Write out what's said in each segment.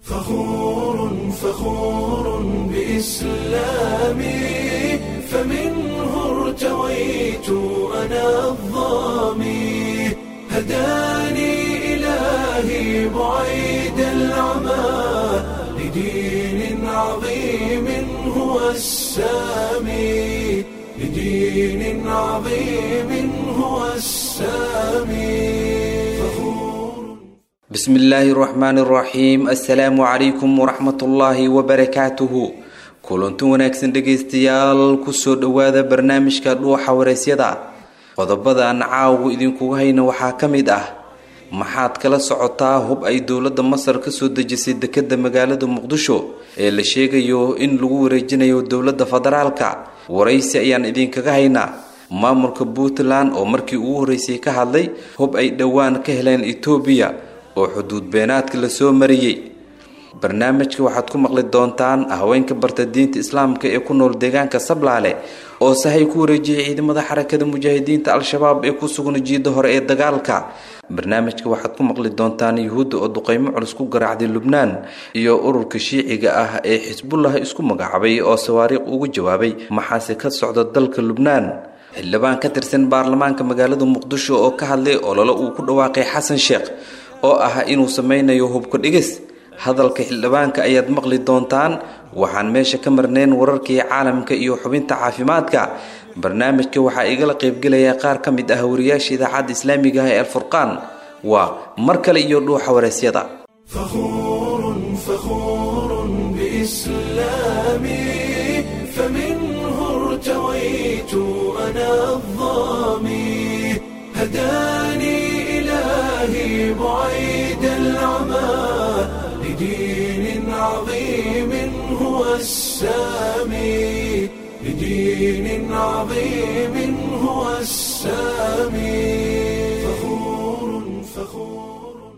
فخور فخور بإسلامي فمنه ارتويت أنا الظامي هداني إلهي بعيد العمى لدين عظيم هو السامي لدين عظيم هو السامي فخور bismi illaahi raxmaani raxiim assalaamu calaykum waraxmatullaahi wabarakaatuhu kulanti wanaagsan dhegaystayaal kusoo dhowaada barnaamijka dhuuxa waraysyada qodobada aan caawu idinkugu hayna waxaa ka mid ah maxaad kala socotaa hub ay dowladda masar kasoo dejisay dekeda magaalada muqdisho ee la sheegayo in lagu wareejinayo dowladda federaalka waraysi ayaan idinkaga haynaa maamulka puntland oo markii ugu horreysay ka hadlay hub ay dhowaan ka heleen etoobiya oo xuduud beenaadka lasoo mariyey barnaamijka waxaad ku maqli doontaan haweenka barta diinta islaamka ee ku nool deegaanka sablaale oo sahay ku wareejiyay ciidamada xarakada mujaahidiinta al-shabaab ee ku sugan jiida hore ee dagaalka barnaamijka waxaad ku maqli doontaan yuhuudda oo duqeymo culus ku garaacday lubnaan iyo ururka shiiciga ah ee xisbullah isku magacaabay oo sawaariikh ugu jawaabay maxaase ka socda dalka lubnaan xildhibaan ka tirsan baarlamaanka magaalada muqdisho oo ka hadlay olole uu ku dhawaaqay xasan sheekh oo ah inuu sameynayo hubka dhigis hadalka xildhibaanka ayaad maqli doontaan waxaan meesha ka marnayn wararkii caalamka iyo xubinta caafimaadka barnaamijka waxaa igala qaybgelaya qaar ka mid ah wariyaasha idaacadda islaamiga ah ee alfurqaan waa mar kale iyo dhuuxa waraysyada فخور فخور بإسلامي فمنه ارتويت أنا الظامي هداني إلهي بعيد العمى لدين عظيم هو السامي لدين عظيم هو السامي فخور فخور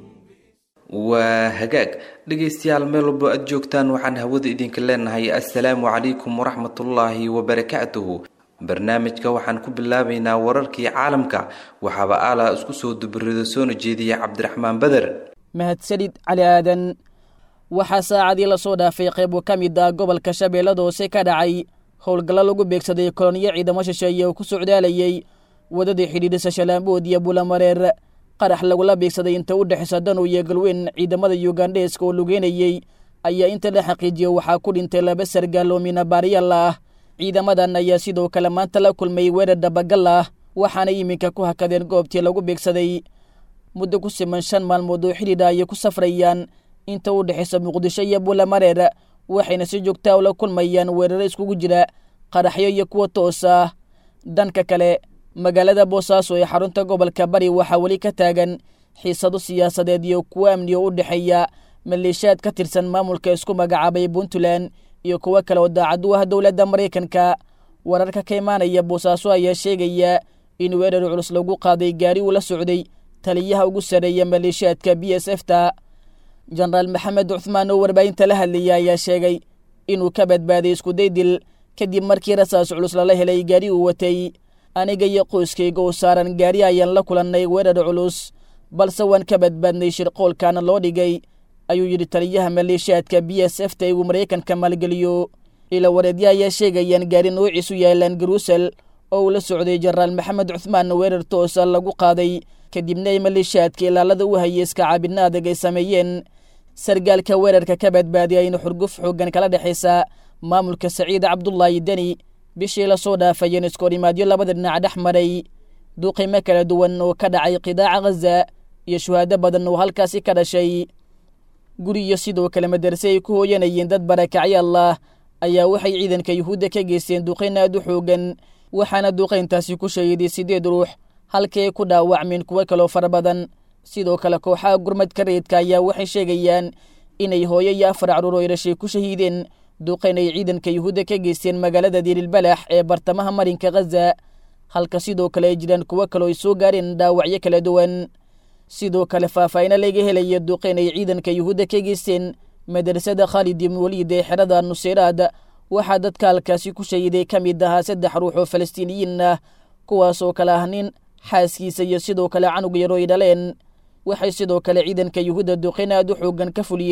waa hagaag dhegaystayaal meel walbo aada joogtaan waxaan hawada idinka leenahay assalaamu calaykum waraxmatullaahi wabarakaatuhu barnaamijka waxaan ku bilaabaynaa wararkii caalamka waxaaba aalaa isku soo dubarido soona jeediya cabdiraxmaan beder mahadsanid cali aadan waxaa saacadii lasoo dhaafay qayb ka mid ah gobolka shabeellada hoose ka dhacay howlgallo lagu beegsaday kolonyo ciidamo shisheeye oo ku socdaalayay wadadii xidhiidhisa shalaambood iyo bulamareer qarax lagula beegsaday inta u dhexaysa danow iyo galweyn ciidamada yugandheeska oo lugeynayey ayaa inta la xaqiijiyo waxaa ku dhintay laba sargaal oo minabaariyal ah ciidamadan ayaa sidoo kale maanta la kulmay weerar dabagal ah waxaana iminka ku hakadeen goobtii lagu beegsaday muddo ku siman shan maalmood oo xidhiidha ayay ku safrayaan inta u dhexaysa muqdisho iyo bulamareer waxayna si joogtaa ula kulmayaan weeraro iskugu jira qaraxyo iyo kuwa toos ah dhanka kale magaalada boosaaso ee xarunta gobolka bari waxaa weli ka taagan xiisado siyaasadeed iyo kuwo amni oo u dhexeeya maleeshiyaad ka tirsan maamulka isku magacaabay puntland iyo kuwo kale oo daacad u ah dowladda maraykanka wararka ka imaanaya boosaaso ayaa sheegaya in weerar culus lagu qaaday gaari uu la socday taliyaha ugu sarreeya maleeshiyaadka b s f ta jenaraal maxamed cuthmaan oo warbaahinta la hadlayay ayaa sheegay inuu ka badbaaday iskuday dil kadib markii rasaas culus lala helay gaari uu watay aniga iyo qoyskayga oo saaran gaari ayaan la kulannay weerar culus balse waan ka badbaadnay shirqoolkaana loo dhigay ayuu yidhi taliyaha maleeshiyaadka b s f ta uu maraykanka maalgeliyo ila wareedya ayaa sheegayaan gaari noociisu yaalaan garuusel oo uu la socday jenaraal maxamed cuthmaan weerar toosa lagu qaaday kadibna ay maleeshiyaadka ilaalada u hayay iska caabidna adag ay sameeyeen sargaalka weerarka ka badbaadiya in xurguf xooggan kala dhexaysa maamulka saciid cabdulaahi deni bishii lasoo dhaafayeen iskoorimaadyo labada dhinac dhex maray duqimo kala duwan oo ka dhacay qidaaca khaza iyo shuhaado badan oo halkaasi ka dhashay guriyo sidoo kale madarse ay ku hooyanayeen dad barakacyaal ah ayaa waxay ciidanka yuhuudda ka geysteen duqayn aad u xoogan waxaana duqayntaasi ku shahiday siddeed ruux halkii ay ku dhaawacmeen kuwo kaloo fara badan sidoo kale kooxaha gurmadka rayidka ayaa waxay sheegayaan inay hooyo iyo afar caruur oo dhashay ku shahiideen duqayn ay ciidanka yuhuudda ka geysteen magaalada diililbalax ee bartamaha marinka khaza halka sidoo kale ay jiraan kuwo kaloo ay soo gaareen dhaawacyo kala duwan sidoo kale faahfaahina laga helaya duqayn ay ciidanka yuhuudda ka geysteen madrasada khaalid ibn waliid ee xerada nuseyraad waxaa dadka halkaasi ku shahiday ka mid ahaa saddex ruux oo falastiiniyiin ah kuwaasoo kale ah nin xaaskiisa iyo sidoo kale canug yaro ay dhaleen waxay sidoo kale ciidanka yuhuudda duqayn aad u xoogan ka fuliyeen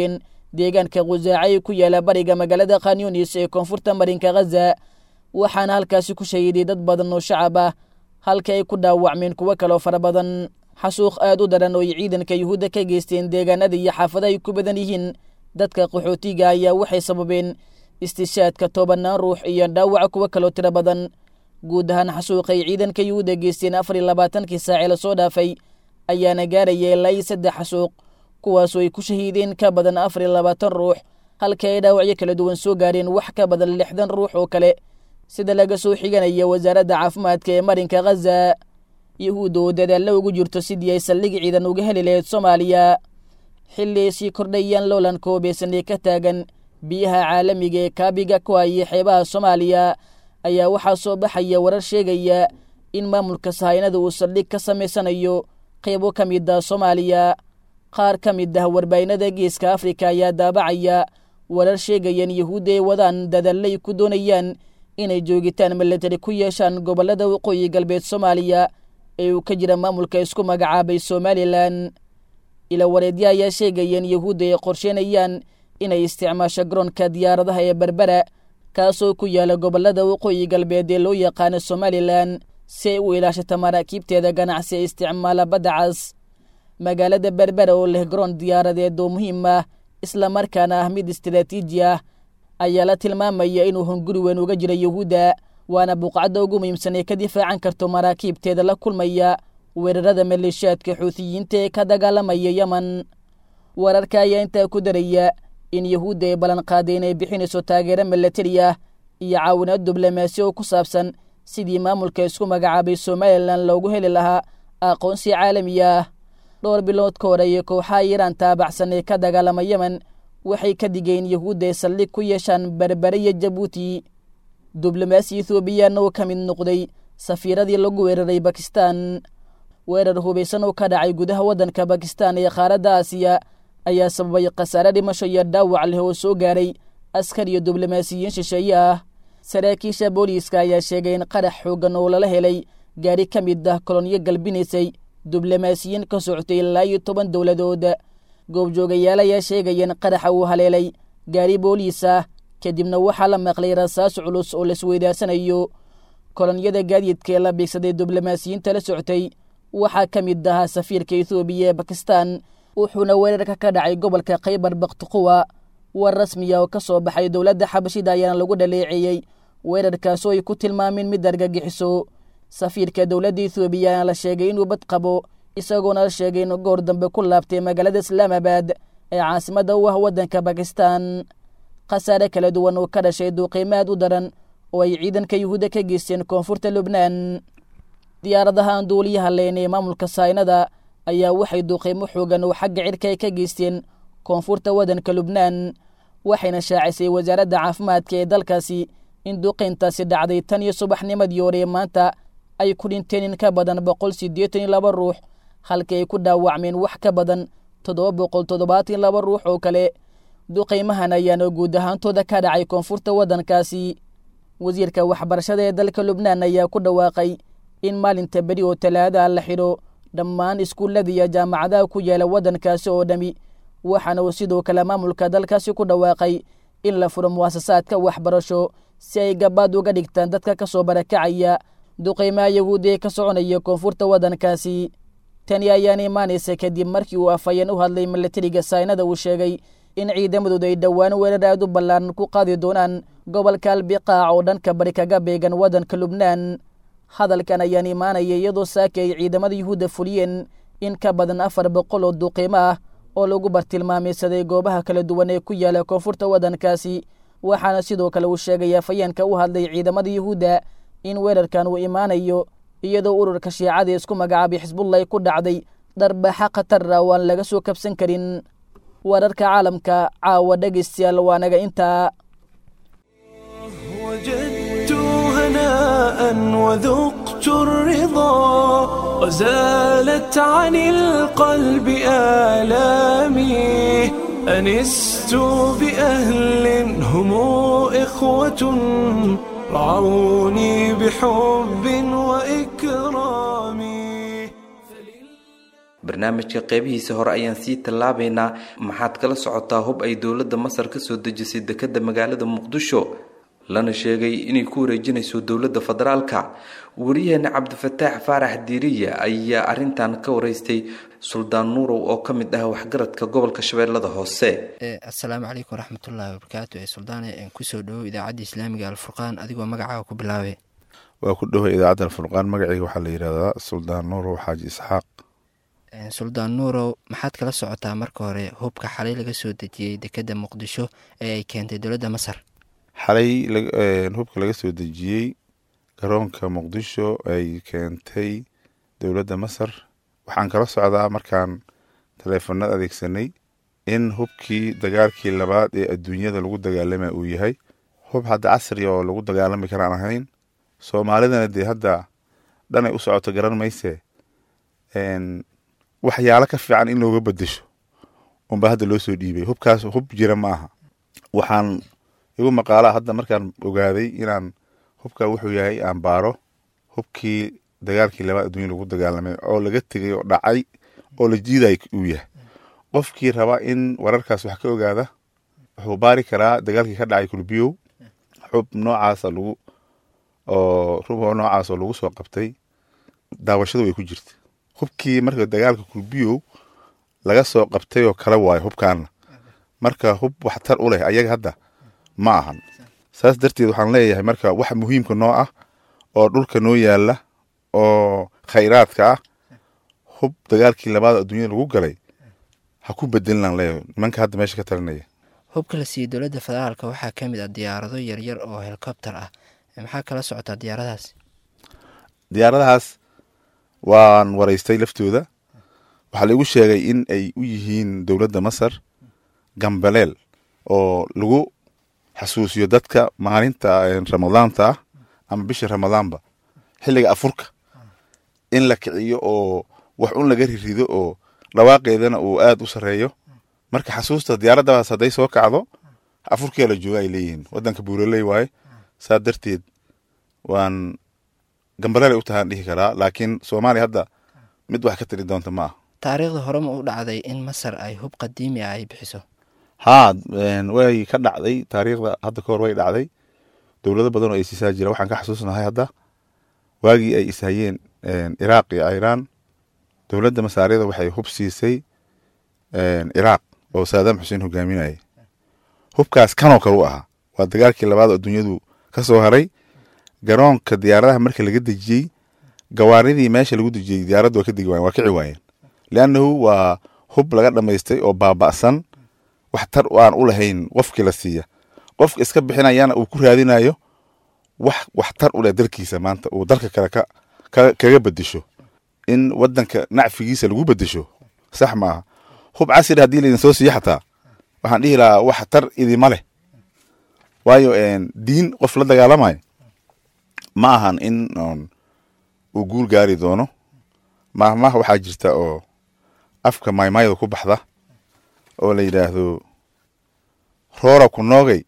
deegaanka khusaaca ku yaala bariga magaalada khanyunis ee koonfurta marinka khaza waxaana halkaasi ku shahiiday dad badan oo shacab ah halka ay ku dhaawacmeen kuwo kaloo fara badan xasuuq aad u daran oo ay ciidanka yuhuudda ka geysteen deegaanada iyo xaafadaha ay ku badan yihiin dadka qaxootiga ayaa waxay sababeen istishaadka tobanaan ruux iyo dhaawaca kuwo kaloo tiro badan guud ahaan xasuuqay ciidanka yuhuudda geysteen afar iyo labaatankii saacee lasoo dhaafay ayaana gaaraya ilaa iyo saddex xasuuq kuwaasoo ay ku shahiideen ka badan afar iyo labaatan ruux halka ay dhaawacyo kala duwan soo gaareen wax ka badan lixdan ruux oo kale sida laga soo xiganaya wasaaradda caafimaadka ee marinka khaza yuhuudda oo dadaallo ugu jirto sidii ay saldhig ciidan uga heli lahayd soomaaliya xilli ay sii kordhayaan loolanka hubeysan ee ka taagan biyaha caalamiga ee kaabiga ku hayay xeebaha soomaaliya ayaa waxaa soo baxaya warar sheegaya in maamulka sahaynada uu saldhig ka samaysanayo qaybo ka mid ah soomaaliya qaar ka mid ah warbaahinada geeska afrika ayaa daabacaya warar sheegayaan yuhuudda ay wadaan dadallay ku doonayaan inay joogitaan milatari ku yeeshaan gobollada waqooyi galbeed soomaaliya ee uu ka jira maamulka isku magacaabay somalilan ila wareedya ayaa sheegayeen yuhuudda ay qorsheynayaan inay isticmaasho garoonka diyaaradaha ee berbera kaasoo ku yaala gobollada waqooyi galbeed ee loo yaqaano somalilan si ay u ilaashata maraakiibteeda ganacsi ee isticmaala badda cas magaalada berbera oo leh garoon diyaaradeed oo muhiim ah islamarkaana ah mid istaraatiiji ah ayaa la tilmaamaya inuu hunguri weyn uga jira yuhuudda waana buuqcadda ugu muhiimsan ee ka difaacan karto maraakiibteeda la kulmaya weerarada maleeshiyaadka xuutiyiinta ee ka dagaalamaya yemen wararka ayaa intaa ku daraya in yuhuudda ay ballanqaaday inay bixinayso taageero milatari ah iyo caawinaad diblomaasi oo ku saabsan sidii maamulka isku magacaabay somalilan loogu heli lahaa aqoonsi caalami ah dhowr bilood ka horeeye kooxaha iiraan taabacsan ee ka dagaalama yemen waxay ka digeen yuhuudda ay saldhig ku yeeshaan berbere iyo jabuuti diblomaasi ethoobiyaana oo ka mid noqday safiiradii lagu weeraray bakistan weerar hubaysan oo ka dhacay gudaha waddanka bakistan ee qaaradda aasiya ayaa sababay khasaare dhimasho iyo dhaawac leh oo soo gaaray askar iyo diblomaasiyiin shisheeye ah saraakiisha booliiska ayaa sheegay in qarax xooggan oo lala helay gaari ka mid ah kolonyo galbinaysay diblomaasiyiin ka socotay ilaa iyo toban dowladood goobjoogayaal ayaa sheegayeen qaraxa uu haleelay gaari booliis ah kadibna waxaa la maqlay rasaas culus oo laisweydaarsanayo kolonyada gaadiidka ee la biigsaday diblomaasiyiinta la socotay waxaa ka mid ahaa safiirka ethoobiya ee bakistan wuxuuna weerarka ka dhacay gobolka khaybar bakhtiquwa war rasmiya oo ka soo baxay dowladda xabashida ayaana lagu dhaleeceeyey weerarkaasoo ay ku tilmaameen mid argagixiso safiirka dowladda ethoobiya ayaana la sheegay inuu bad qabo isagoona la sheegay inuu goor dambe ku laabtay magaalada islaamabad ee caasimadda u ah waddanka bakistan khasaare kala duwan oo ka dhashay duuqiimo aad u daran oo ay ciidanka yuhuudda ka geysteen koonfurta lubnaan diyaaradahan duuliyaha leen ee maamulka saynada ayaa waxay duuqiimo xoogan oo xagga cirka ay ka geysteen koonfurta waddanka lubnaan waxayna shaacisay wasaaradda caafimaadka ee dalkaasi in duuqayntaasi dhacday tan iyo subaxnimadii hore maanta ay ku dhinteen in ka badan boqol siddeetan iyo laba ruux halkii ay ku dhaawacmeen wax ka badan toddoba boqol toddobaatan iyo laba ruux oo kale duqaymahan ayaana guud ahaantooda ka dhacay koonfurta waddankaasi wasiirka waxbarashada ee dalka lubnaan ayaa ku dhawaaqay in maalinta beri oo talaada la xidho dhammaan iskuullada iyo jaamacadaha ku yaala waddankaasi oo dhami waxaana uu sidoo kale maamulka dalkaasi ku dhawaaqay in la furo muwaasasaadka waxbarasho si ay gabaad uga dhigtaan dadka ka soo barakacaya duqaymaha yahuudi ee ka soconaya koonfurta waddankaasi tani ayaana imaanaysa kadib markii uu afhayeen u hadlay milatariga saynada uu sheegay in ciidamadooda ay dhowaan weerar aad u ballaaran ku qaadi doonaan gobolka albiqaac oo dhanka bari kaga beegan waddanka lubnaan hadalkan ayaan imaanaya iyadoo saaki ay ciidamada yuhuudda fuliyeen in ka badan afar boqol oo duqiimo ah oo lagu bartilmaamaysaday goobaha kala duwan ee ku yaala koonfurta waddankaasi waxaana sidoo kale uu sheegay afhayeenka u hadlay ciidamada yuhuudda in weerarkan uu imaanayo iyadoo ururka shiicada isku magacaabay xisbullah ku dhacday darbaaxa khatarra oo aan laga soo kabsan karin wararka caalamka caawa dhegaystayaal waa naga intaa وجدت هناء وذقت الرضا وزالت عن القلب آلامي أنست بأهل هم إخوة رعوني بحب وإكرام barnaamijka qeybihiisa hore ayaan sii tallaabaynaa maxaad kala socotaa hub ay dowladda masar kasoo dejisay dekadda magaalada muqdisho lana sheegay inay ku wareejinayso dowladda federaalka wariyaheena cabdifataax faarax diiriya ayaa arintan ka wareystay suldaan nuurow oo ka mid ah waxgaradka gobolka shabeellada hoose assalaamu calaykum waraxmatullaahi wabarakaatu ee suldaane kusoo dhowow idaacadda islaamiga alfurqaan adigoo magacaaga ku bilaabay waa ku dhoway idaacadda alfurqaan magaceyga waxaa la yidhahdaa suldaan nuurow xaaji isxaaq suldaan nuurow maxaad kala socotaa marka hore hubka xalay laga soo dejiyey dekedda muqdisho ee ay keentay dowladda masar xalay hubka laga soo dejiyey garoonka muqdisho ay keentay dowladda masar waxaan kala socdaa markaan taleefanada adeegsanay in hubkii dagaalkii labaad ee adduunyada lagu dagaalama uu yahay hub hadda casri oo lagu dagaalami karaan ahayn soomaalidana dee hadda dhanay u socoto garan mayse waxyaalo ka fiican in looga bedesho unba hadda loo soo dhiibay hubkaas hub jira ma aha waxaan igu maqaalaa hadda markaan ogaaday inaan hubka wuxuu yahay aan baaro hubkii dagaalkii labaad adduunya lagu dagaalamay oo laga tegay oo dhacay oo la jiiday uu yahay qofkii raba in wararkaas wax ka ogaada wuxuu baari karaa dagaalkii ka dhacay kulbiyow xub noocaasa lagu oo rub noocaas oo lagu soo qabtay daawashadu way ku jirta hubkii marka dagaalka kulbiyow laga soo qabtay oo kala waayo hubkaana marka hub waxtar u leh ayaga hadda ma ahan saas darteed waxaan leeyahay marka wax muhiimka noo ah oo dhulka noo yaala oo khayraadka ah hub dagaalkii labaad adduunyada lagu galay ha ku bedelinaan leeyahay nimanka hadda meesha ka talinaya hubka la siiyey dowladda federaalka waxaa ka mid ah diyaarado yaryar oo helikobter ah maxaa kala socotaa diyaaradahaas diyaaradahaas waan waraystay laftooda waxaa laigu sheegay in ay u yihiin dowladda masar gambaleel oo lagu xasuusiyo dadka maalinta ramadaanta ah ama bisha ramadaanba xilliga afurka in la kiciyo oo wax un laga rirido oo dhawaaqeedana uu aad u sareeyo marka xasuusta diyaaraddaas hadday soo kacdo afurkiyaa la jooga ay leeyihiin waddanka buuraley waaye saa darteed waan gambaleel ay u tahaan dhihi karaa laakiin soomaaliya hadda mid wax ka tiri doonta ma ah taariikhda hore ma u dhacday in masar ay hub qadiimi ah ay bixiso haa way ka dhacday taariikhda hadda kahor way dhacday dowlado badan oo ay siisaa jira waxaan ka xasuusnahay hadda waagii ay ishayeen iraaq iyo iiraan dowladda masaariyada waxay hub siisay iraaq oo saadaam xuseen hogaaminayay hubkaas kanoo kale u ahaa waa dagaalkii labaad oo adduunyadu ka soo haray garoonka diyaaradaha marka laga dejiyey gawaaridii meesha lagu dejiyey diyaaradda waa ka degi wayen waa kici waayeen leannahu waa hub laga dhammaystay oo baaba'san wax tar aan u lahayn qofkii la siiya qofka iska bixinayana uu ku raadinayo wax wax tar u leh dalkiisa maanta uu dalka kale ka kaga bedesho in wadanka nacfigiisa lagu bedesho sax maaha hub casri haddii laydin soo siiyo xataa waxaan dhihi lahaa wax tar idima leh waayo diin qof la dagaalamayo ma ahan in uu guul gaari doono maahmaah waxaa jirta oo afka maymayda ku baxda oo la yidhaahdo roora ku noogay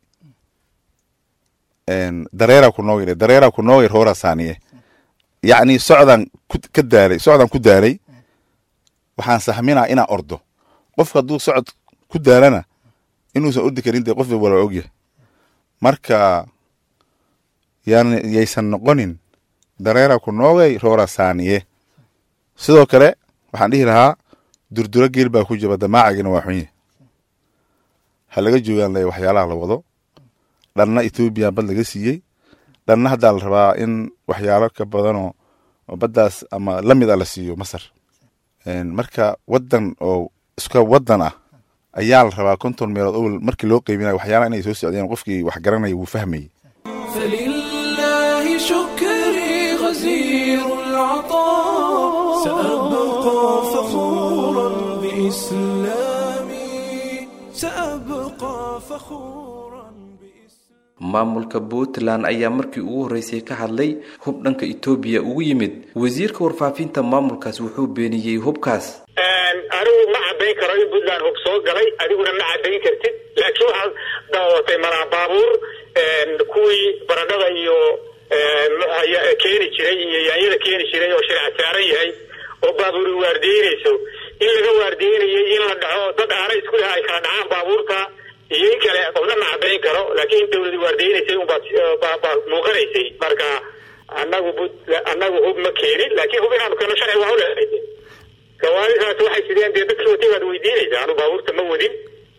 dareera ku noogay dareera ku noogay roora saaniye yacni socdaan ka daalay socdaan ku daalay waxaan sahminaa inaan ordo qofka hadduu socod ku daalana inuusan ordi karin dee qofba wala ogyahay marka yan yaysan noqonin dareera ku noogay roora saaniye sidoo kale waxaan dhihi lahaa durduro geel baa ku jaba damaacagina waa xunye ha laga joogaan le waxyaalaha la wado dhanna ethoobiya bad laga siiyey dhanna haddaa la rabaa in waxyaalo ka badanoo oo baddaas ama la mid a la siiyo masar marka waddan oo iska waddan ah ayaa la rabaa konton meelood owel markii loo qeybinayo waxyaalaha inay soo socdeen qofkii wax garanaya wuu fahmayey فلله شكري غزير العطاء سأبقى فخورا بإسلامي سأبقى فخورا بإسلامي maamulka puntland ayaa markii ugu horreysay ka hadlay hub dhanka etoobiya ugu yimid wasiirka warfaafinta maamulkaas wuxuu beeniyey hubkaas anigu ma cadayn karo in puntland hub soo galay adiguna ma cadayn kartid laakiin waxaad daawatay malaa baabuur kuwii baradhada iyo keeni jiray iyo yaanyada keeni jiray oo shirca saaran yahay oo baabuuri waardiyeynayso in laga waardiyeynayay in la dhaco dad aana isku leh ay kala dhacaan baabuurta iyo in kale qofna ma caddayn karo laakiin in dawladi waardiyeynaysay unbaa muuqanaysay marka annagu bud annagu hub ma keenin laakiin hub inaanu keeno sharci waa u leedahay gawaaridaas waxay sideen dee dadkii watay baad weydiinaysaa anu baabuurta ma wadin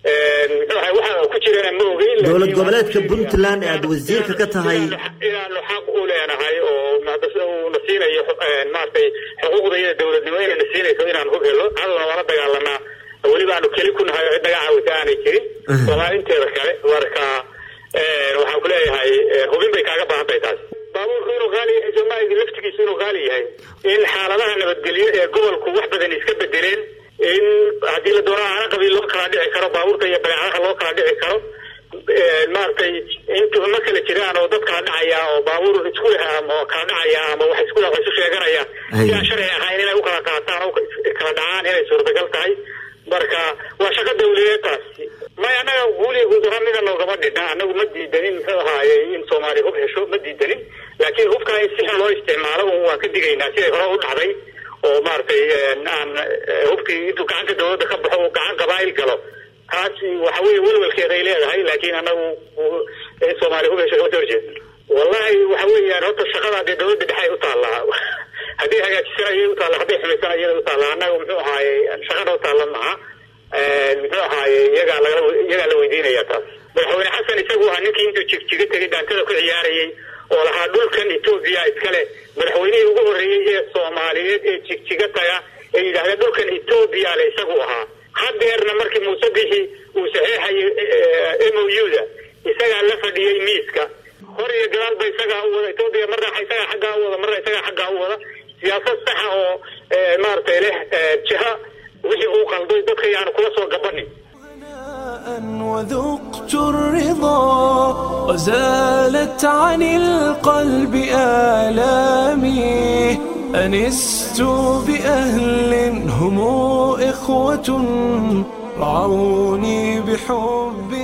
waxa ku jirana ma ogeyn dowlad goboleedka puntland ee aada wasiirka ka tahay inaanu xaq u leenahay oo na siinayo maaragtay xuquuqdayada dowladnimo inayna siinayso inaan hub helo hadalna waala dagaalamaa weliba aanu keli ku nahay cid naga caawisa aanay jirin soomaalinteeda kale marka waxaan ku leeyahay hubin bay kaaga baahan tahay taas baabuurku inuu qaali yahay soomaalia laftigiisu inuu qaali yahay in xaaladaha nabadgelyo ee gobolku wax badan iska bedeleen in haddii la doono aana qabiil loo kala dhici karo baabuurta iyo badeecadaha loo kala dhici karo maaragtay intuma kala jiraan oo dad kala dhacaya oo baabuur isku leh ama kala dhacaya ama wax isku leh wax isu sheeganaya si aan sharci ahayn inay u kala qaataan oo kala dhacaan inay suurtagal tahay marka waa shaqo dawladeed taasi may annaga guuliga guudara mida noogama dhidha annagu ma diidanin muxuu ahaaye in soomaaliya hub hesho ma diidanin laakiin hubkaa in si xun loo isticmaalo waan ka digaynaa siday hore u dhacday oo maaragtay aan hubkii intuu gacanta dawladda ka baxo uu gacan qabaa'il galo taas waxa weeye welwelkeeda ay leedahay laakiin annagu in soomaaliya hub hesho kama soo horjeedin wallahi waxa weeyaan horta shaqada dee dawladda dhexe ay u taallaa haddii hagaajisan ayay u taalla hadday xumaysan ayada u taalla annaga muxuu ahaaye shaqada u taalla maha muxuu ahaaye iyagaa laga iyagaa la weydiinaya taas madaxweyne xasan isagu ahaa ninkii intuu jigjiga tegay dhaantada ku ciyaarayay oo lahaa dhulkan etoobiya iskale madaxweynihii ugu horreeyey ee soomaaliyeed ee jigjiga taga ee yidhahdeen dhulkan etoobiya le isagu ahaa hadeerna markii muuse bixi uu saxeexayay m o u-da isagaa la fadhiyey miiska hor iyo gadaalba isagaa u wada etoobiya marna isagaa xaggaa u wada marna isagaa xaggaa u wada siyaasad saxa oo maaragtay leh jiha wixii uu qalday dadka yaanu kula soo gabanin وذقت الرضا وزالت عن القلب آلامي أنست بأهل هم إخوة رعوني بحب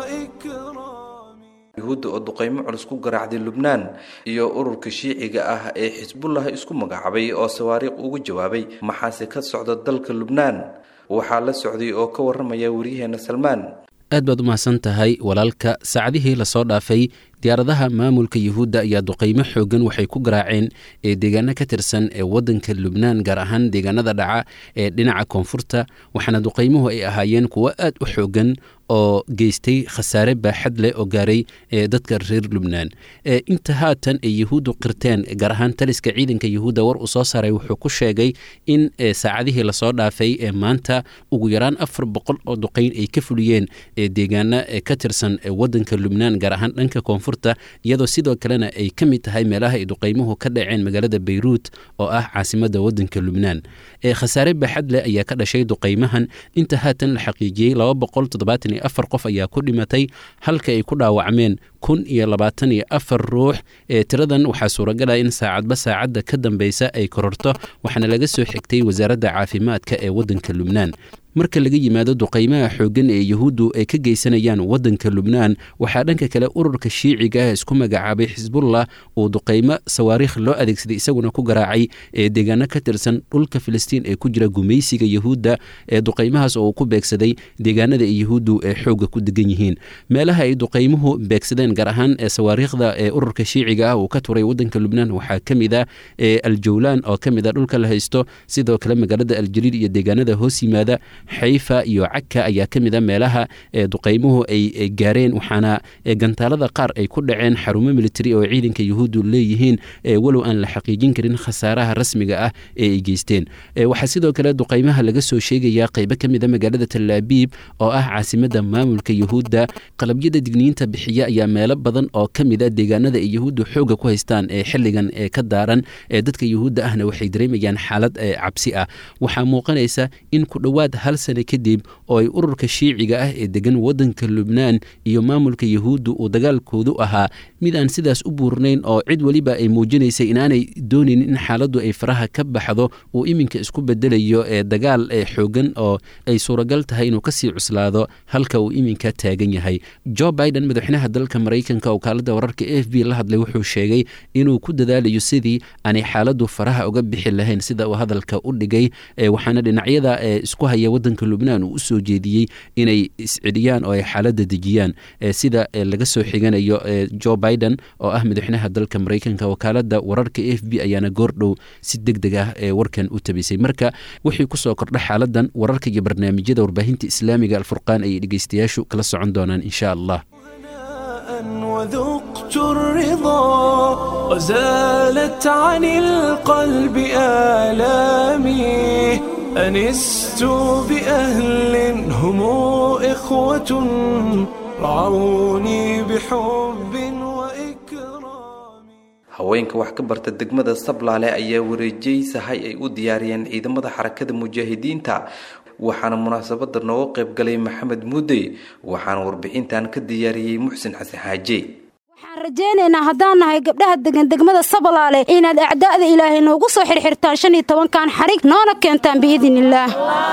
وإكرام yuhuudda oo duqeymo culus ku garaacday lubnaan iyo ururka shiiciga ah ee xisbullah isku magacaabay oo sawaariikh ugu jawaabay maxaase ka socda dalka lubnaan waxaa la socday oo ka waramaya waryaheena salmaan aad baad u mahadsan tahay walaalka saacadihii lasoo dhaafay diyaaradaha maamulka yuhuudda ayaa duqeymo xoogan waxay ku garaaceen ee deegaano ka tirsan ee wadanka lubnaan gaar ahaan deegaanada dhaca ee dhinaca koonfurta waxaana duqeymuhu ay ahaayeen kuwo aad u xoogan oo geystay khasaare baaxad leh oo gaaray ee dadka reer lubnaan inta haatan ay yuhuuddu qirteen gaar ahaan taliska ciidanka yuhuudda war uu soo saaray wuxuu ku sheegay in saacadihii lasoo dhaafay ee maanta ugu yaraan afar boqol oo duqeyn ay ka fuliyeen ee deegaano ka tirsan wadanka lubnaan gaar ahaan dhanka koonfurta iyadoo sidoo kalena ay ka mid tahay meelaha ay duqeymuhu ka dhaceen magaalada beyruut oo ah caasimada wadanka lubnaan khasaare baaxad leh ayaa ka dhashay duqeymahan inta haatan la xaqiijiyey laba boqol toddobaatan iyo afar qof ayaa ku dhimatay halka ay ku dhaawacmeen kun iyo labaatan iyo afar ruux ee tiradan waxaa suuragala in saacadba saacadda ka dambeysa ay kororto waxaana laga soo xigtay wasaaradda caafimaadka ee wadanka lubnaan marka laga yimaado duqeymaha xooggan ee yuhuuddu ay ka geysanayaan wadanka lubnaan waxaa dhanka kale ururka shiiciga ah isku magacaabay xisbullah uu duqeymo sawaariikh loo adeegsaday isaguna ku garaacay ee deegaano ka tirsan dhulka filistiin ee ku jira gumaysiga yuhuudda ee duqeymahaas oo uu ku beegsaday deegaanada ay yuhuuddu ee xoogga ku degan yihiin meelaha ay duqeymuhu beegsadeen gaar ahaan ee sawaariikhda ee ururka shiiciga ah uu ka turay wadanka lubnaan waxaa ka mid ah aljawlaan oo ka mid a dhulka la haysto sidoo kale magaalada aljaliil iyo deegaanada hoos yimaada xayfa iyo cagka ayaa ka mid a meelaha duqeymuhu ay gaareen waxaana gantaalada qaar ay ku dhaceen xarumo militari oo ciidanka yuhuuddu leeyihiin walow aan la xaqiijin karin khasaaraha rasmiga ah ee ay geysteen waxaa sidoo kale duqeymaha laga soo sheegayaa qeybo ka mid a magaalada talaabiib oo ah caasimada maamulka yuhuudda qalabyada digniinta bixiya ayaa meelo badan oo ka mid a deegaanada ay yuhuuddu xooga ku haystaan ee xilligan ee ka daaran ee dadka yuhuudda ahna waxay dareemayaan xaalad cabsi ah waxaa muuqanaysa in ku dhowaad hal hal sane kadib oo ay ururka shiiciga ah ee degan waddanka lubnaan iyo maamulka yahuudda uu dagaalkoodu ahaa mid aan sidaas u buurnayn oo cid weliba ay muujinaysay inaanay doonayn in xaaladdu ay faraha ka baxdo uu iminka isku bedelayo ee dagaal ee xoogan oo ay suuragal tahay inuu kasii cuslaado halka uu iminka taagan yahay jo biden madaxweynaha dalka maraykanka oo kaalada wararka a f b la hadlay wuxuu sheegay inuu ku dadaalayo sidii aanay xaaladdu faraha uga bixi lahayn sida uu hadalka u dhigay waxaana dhinacyada isku haya wadanka lubnaan uu usoo jeediyey inay isceliyaan oo ay xaaladda dejiyaan sida laga soo xiganayo jo biden oo ah madaxweynaha dalka maraykanka wakaalada wararka a f b ayaana goordhow si deg deg ah ee warkan u tabisay marka wixii kusoo kordha xaaladan wararka iyo barnaamijyada warbaahinta islaamiga alfurqaan ayay dhegeystayaashu kala socon doonaan insha allah وذقت الرضا وزالت عن القلب آلامي أنست بأهل هم إخوة رعوني بحب وإكرام haweenka wax ka barta degmada sablaale ayaa wareejiyey sahay ay u diyaariyeen ciidamada xarakada mujaahidiinta waxaana munaasabada nooga qayb galay maxamed mudey waxaana warbixintan ka diyaariyey muxsin xasan xaaje waxaan rajaynaynaa haddaan nahay gabdhaha degan degmada sabalaale inaad acdaa'da ilaahay noogu soo xirxirtaan shan iyo tobankan xarig noona keentaan biidin illaah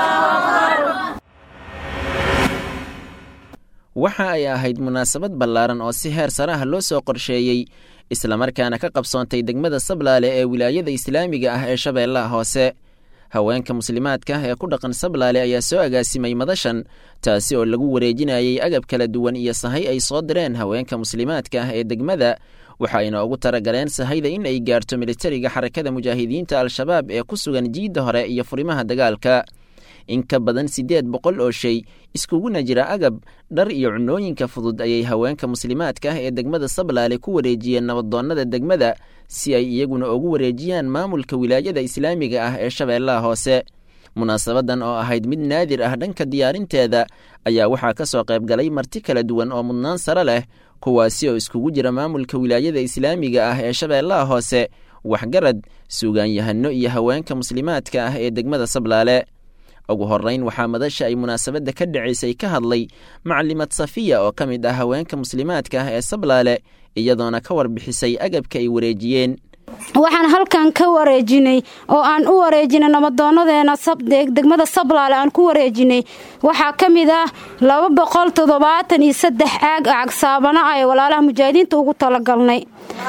waxa ay ahayd munaasabad ballaaran oo si heer sare ah loo soo qorsheeyey islamarkaana ka qabsoontay degmada sablaale ee wilaayada islaamiga ah ee shabeellaha hoose haweenka muslimaadka ee ku dhaqan sablaale ayaa soo agaasimay madashan taasi oo lagu wareejinayay agab kala duwan iyo sahay ay soo direen haweenka muslimaadka ah ee degmada waxa ayna ugu talagaleen sahayda in ay gaarto militariga xarakada mujaahidiinta al-shabaab ee ku sugan jiidda hore iyo furimaha dagaalka in ka badan siddeed boqol oo shay iskuguna jira agab dhar iyo cunooyinka fudud ayay haweenka muslimaadka ah ee degmada sablaale ku wareejiyeen nabadoonnada degmada si ay iyaguna ugu wareejiyaan maamulka wilaayada islaamiga ah ee shabeellaha hoose munaasabadan oo ahayd mid naadir ah dhanka diyaarinteeda ayaa waxaa ka soo qayb galay marti kala duwan oo mudnaan sare leh kuwaasi oo iskugu jira maamulka wilaayada islaamiga ah ee shabeellaha hoose waxgarad suugaanyahano iyo haweenka muslimaadka ah ee degmada sablaale ugu horrayn waxaa madasha ay munaasabadda ka dhacaysay ka hadlay macalimad safiya oo ka mid ah haweenka muslimaadka ah ee sablaale iyadoona ka warbixisay agabka ay wareejiyeen waxaan halkan ka wareejinay oo aan u wareejinay nabadoonadeena degmada sablaale aan ku wareejinay waxaa ka mid ah laba boqol toddobaatan iyo saddex caag acag saabana ah ee walaalaha mujaahidiinta ugu talagalnay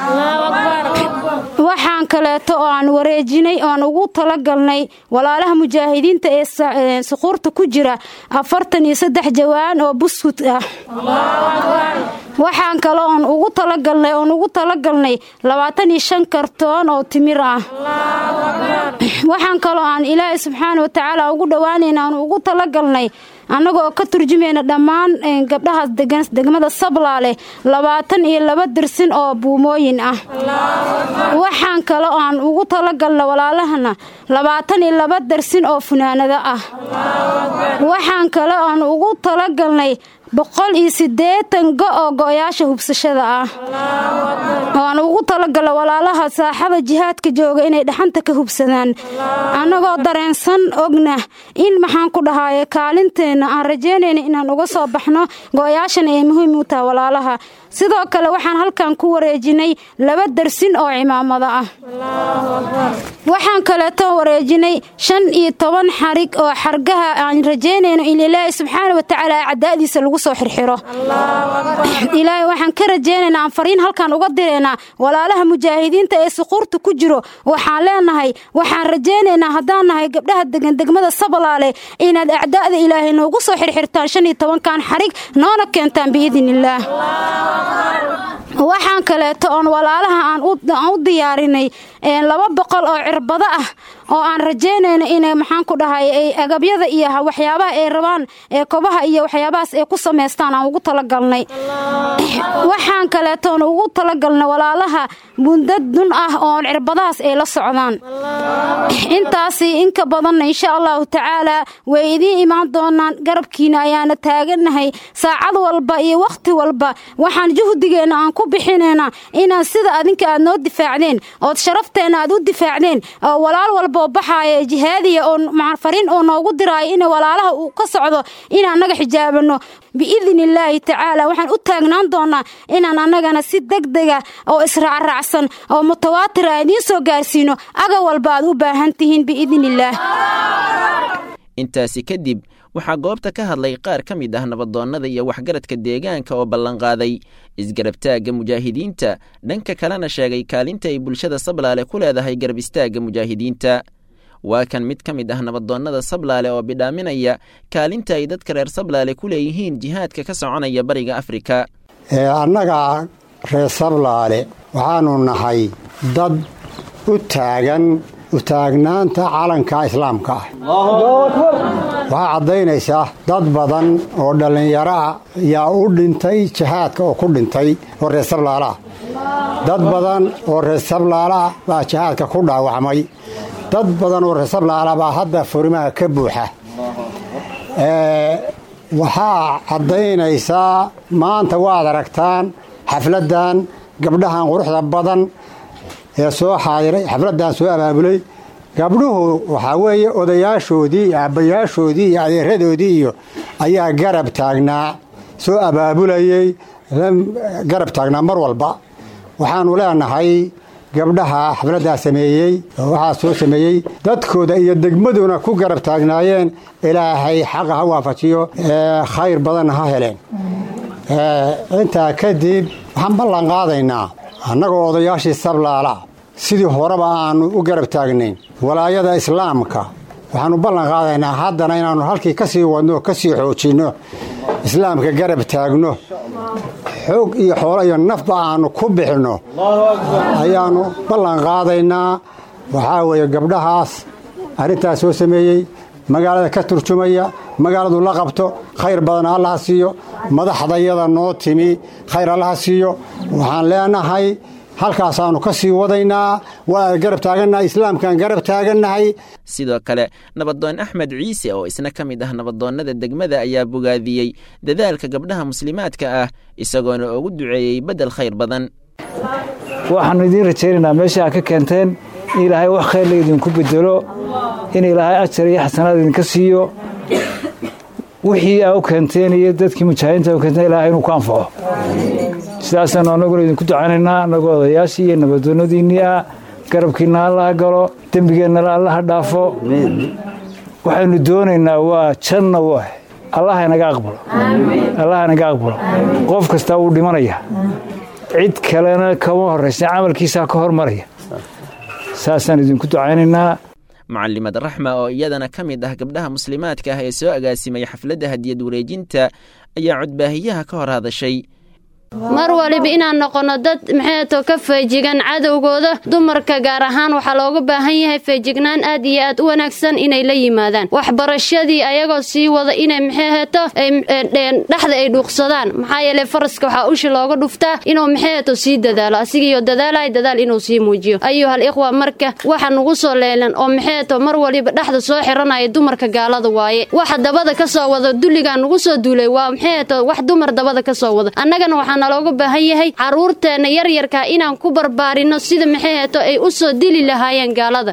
waxaan kaleeto oo aan wareejinay oaan ugu talagalnay walaalaha mujaahidiinta ee suquurta ku jira afartan iyo saddex jawaan oo buskut ah waxaan kale oon ugu talagalnay oon ugu talagalnay labaatan iyo shan kartoon oo timir ah waxaan kaloo aan ilaahay subxaana wa tacaala ugu dhowaanayna aan ugu talagalnay annagoo ka turjumayna dhammaan gabdhahaas degmada sablaale labaatan iyo laba dirsin oo buumooyin ah waxaan kale oo aan ugu talagalna walaalahana labaatan iyo laba darsin oo funaanado ah waxaan kale oan ugu talagalnay boqol iyo siddeetan go oo go'yaasha hubsashada ah ooaan ugu talagala walaalaha saaxada jihaadka jooga inay dhaxanta ka hubsadaan annagoo dareensan ogna in maxaan ku dhahaaye kaalinteenna aan rajaynayna inaan uga soo baxno go'yaashana ay muhiim u taha walaalaha sidoo kale waxaan halkan ku wareejinay laba darsin oo cimaamada ah waxaan kaleeto wareejinay shan iyo toban xarig oo xargaha aan rajaynayno in ilaahay subxaana wa tacaala cadaadiisa lagu soo xirxiro ilaahay waxaan ka rajaynaynaa aan fariin halkan uga diraynaa walaalaha mujaahidiinta ee suquurta ku jiro waxaan leenahay waxaan rajaynaynaa haddaan nahay gabdhaha degan degmada sabalaale inaad acdaa'da ilaahay noogu soo xirxirtaan shan iyo tobankan xarig noona keentaan biidin illaah waxaan kaleeto oon walaalaha aan u diyaarinay laba boqol oo cirbado ah oo aan rajaynayno inay maxaan ku dhahay ay agabyada iyo waxyaabaha ay rabaan ee kobaha iyo waxyaabahaas ay ku samaystaan aan ugu talagalnay waxaan kaleetoon ugu talagalnay walaalaha mundad dun ah oon cirbadahaas ay la socdaan intaasi inka badanna insha allahu tacaalaa way idiin imaan doonaan garabkiina ayaana taagannahay saacad walba iyo wakhti walba waxaan juhdigeenna aan ku bixinaynaa inaan sida adinka aad noo difaacdeen ood sharafteena aad u difaacdeen oo walaal walboo baxaaya jihaadiya oo fariin oo noogu diraayo in walaalaha uu ka socdo in annaga xijaabano biidni illaahi tacaala waxaan u taagnaan doonaa inaan annagana si degdega oo israacraacsan oo mutawaatira idiin soo gaarsiino aga walba aad u baahan tihiin biidni illaah intaasi kadib waxaa goobta ka hadlay qaar ka mid ah nabadoonnada iyo waxgaradka deegaanka oo ballanqaaday isgarabtaagga mujaahidiinta dhanka kalena sheegay kaalinta ay bulshada sablaale ku leedahay garab istaagga mujaahidiinta waa kan mid ka mid ah nabadoonnada sablaale oo bidhaaminaya kaalinta ay dadka reer sablaale ku leeyihiin jihaadka ka soconaya bariga afrika annaga reer sablaale waxaanu nahay dad u taagan utaagnaanta calanka islaamka ah waxaa caddaynaysaa dad badan oo dhallinyaro ah yaa u dhintay jihaadka oo ku dhintay oo reer sablaala ah dad badan oo reer sablaala ah baa jihaadka ku dhaawacmay dad badan oo reer sablaala baa hadda furimaha ka buuxa waxaa caddaynaysaa maanta waad aragtaan xafladdan gabdhahan quruxda badan ee soo xaadiray xafladdan soo abaabulay gabdhuhu waxaa weeye odayaashoodii iyo aabbayaashoodii iyo adeeradoodii iyo ayaa garab taagnaa soo abaabulayey garab taagnaa mar walba waxaanu leenahay gabdhaha xafladdaa sameeyey oo waxaa soo sameeyey dadkooda iyo degmaduna ku garab taagnaayeen ilaahay xaqa ha waafajiyo khayr badanna ha heleen intaa kadib waxaan ballan qaadaynaa annagoo odayaashii sablaala sidii horeba aanu u garab taagnayn walaayada islaamka waxaanu ballan qaadaynaa haddana inaannu halkii ka sii wadno ka sii xoojinno islaamka garab taagno xoog iyo xoolo iyo nafba aanu ku bixinno ayaannu ballan qaadaynaa waxaa weeye gabdhahaas arrintaas soo sameeyey magaalada ka turjumaya magaaladu la qabto khayr badan allaha siiyo madaxdayada noo timi khayr allaha siiyo waxaan leenahay halkaasaannu ka sii wadaynaa waa garab taagannahay islaamkaan garab taagannahay sidoo kale nabadoon axmed ciise oo isna ka mid ah nabadoonnada degmada ayaa bogaadiyey dadaalka gabdhaha muslimaadka ah isagoona ugu duceeyey beddel khayr badan waxaannu idiin rajaynaynaa meesha aad ka keenteen in ilaahay wax khayr la idinku bedelo in ilaahay ajar iyo xasanaad idinka siiyo wixii aa u keenteen iyo dadkii mujaahidiinta u keenteen ilahay inuu ku anfaco sidaasaanu annaguna idinku ducaynaynaa annagoo odayaashii iyo nabadoonnadiinnii ah garabkiinna allaha galo dembigeennala allaha dhaafo waxaynu doonaynaa waa janna w allaha inaga aqbalo allaha inaga aqbalo qof kastaa wuu dhimanaya cid kalena kama horraysa camalkiisaa ka hormaraya saasaan idinku ducaynaynaa mucalimad raxma oo iyadana ka mid ah gabdhaha muslimaadka ah ee soo agaasimay xafladda hadiyad wareejinta ayaa codbaahiyaha ka hor hadashay mar waliba inaan noqonno dad maxayto ka feejigan cadowgooda dumarka gaar ahaan waxaa looga baahan yahay feejignaan aad iyo aad u wanaagsan inay la yimaadaan waxbarashadii ayagoo sii wada inay maxayhato dhexda ay dhuuqsadaan maxaa yeele faraska waxaa ushi looga dhuftaa inuu maxayhato sii dadaalo asigiiyo dadaalay dadaal inuu sii muujiyo ayuhal ikhwa marka waxa nugu soo leelan oo maxayhato mar waliba dhexda soo xiranaya dumarka gaalada waaye waxa dabada ka soo wada dulligaa nugu soo duulay waa maxayhato wax dumar dabada ka soo wada annagana waxaa nalooga baahan yahay caruurteenna yaryarkaa inaan ku barbaarino sida maxay heeto ay u soo dili lahaayeen gaalada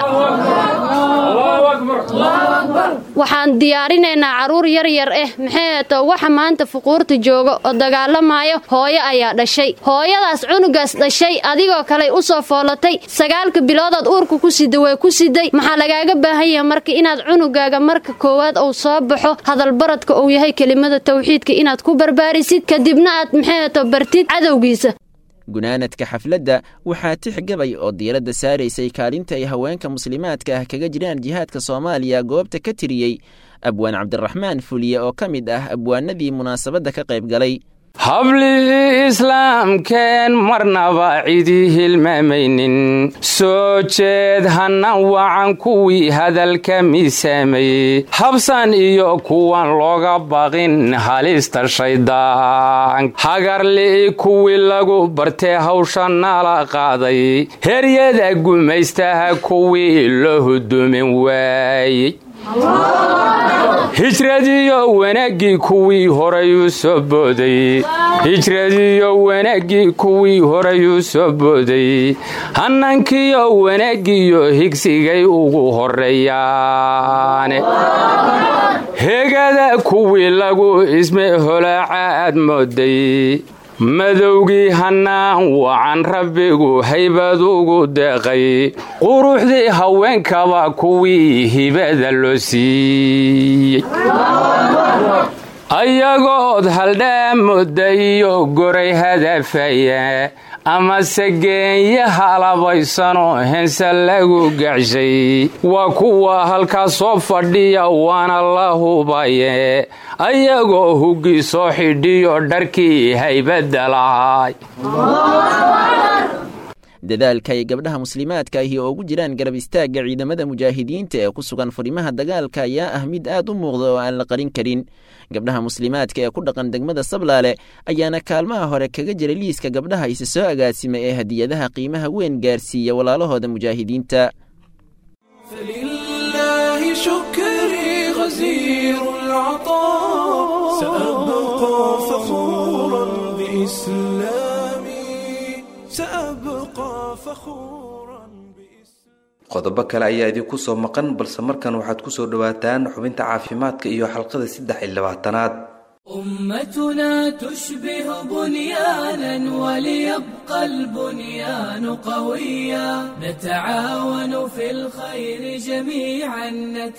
waxaan diyaarinaynaa caruur yaryar ah maxay heeto waxa maanta fuquurta jooga oo dagaalamayo hooyo ayaa dhashay hooyadaas cunugaas dhashay adigoo kale u soo foolatay sagaalka biloodaad uurka ku sida way ku siday maxaa lagaaga baahan yahay marka inaad cunugaaga marka koowaad uu soo baxo hadalbaradka uu yahay kelimada tawxiidka inaad ku barbaarisid kadibna aad maxay bartid cadowgiisa gunaanadka xafladda waxaa tix gabay oo diiradda saaraysay kaalinta ay haweenka muslimaadka ah kaga jiraan jihaadka soomaaliya goobta ka tiriyey abwaan cabdiraxmaan fuliye oo ka mid ah abwaanadii munaasabadda ka qayb galay hablihii islaamkeen marnaba cidii hilmaamaynin soo jeed hannan wacan kuwii hadalka miisaamayey habsan iyo kuwan looga baqin halista shaydaan hagarli'i kuwii lagu bartee hawsha nala qaaday heryada gumaystaha kuwii loo hudumin waayey hijradiyo wanaaggii kuwii horayuu soo booday hijradiyo wanaaggii kuwii horayuu soo booday hanankiyo wanaaggiyo higsigay ugu horreeyaane hegada kuwii lagu isme holaaca aad mooday madowgii hannaan wacan rabbigu haybad ugu deeqay quruxdii haweenkaba kuwii hibada loo siiyey ayagood haldhaamooda iyo goray hadafaya amase geenya halabaysanoo hense lagu gacshay waa kuwa halkaas soo fadhiya waana la hubaye ayagoo huggi soo xidhiyo dharkii haybadda lahay dadaalka ay gabdhaha muslimaadka ahi oo ugu jiraan garab istaagga ciidamada mujaahidiinta ee ku sugan furimaha dagaalka ayaa ah mid aad u muuqda oo aan la qarin karin gabdhaha muslimaadka ee ku dhaqan degmada sablaale ayaana kaalmaha hore kaga jira liiska gabdhaha isa soo agaasima ee hadiyadaha qiimaha weyn gaarsiiya walaalahooda mujaahidiinta فلله شكري غزير العطاء سأبقى فخورا بإسلامي سأبقى فخورا qodobo kale ayaa idinku soo maqan balse markan waxaad ku soo dhowaataan xubinta caafimaadka iyo xalqada saddex iyo labaatanaad أمتنا تشبه بنيانا وليبقى البنيان قويا نتعاون في الخير جميعا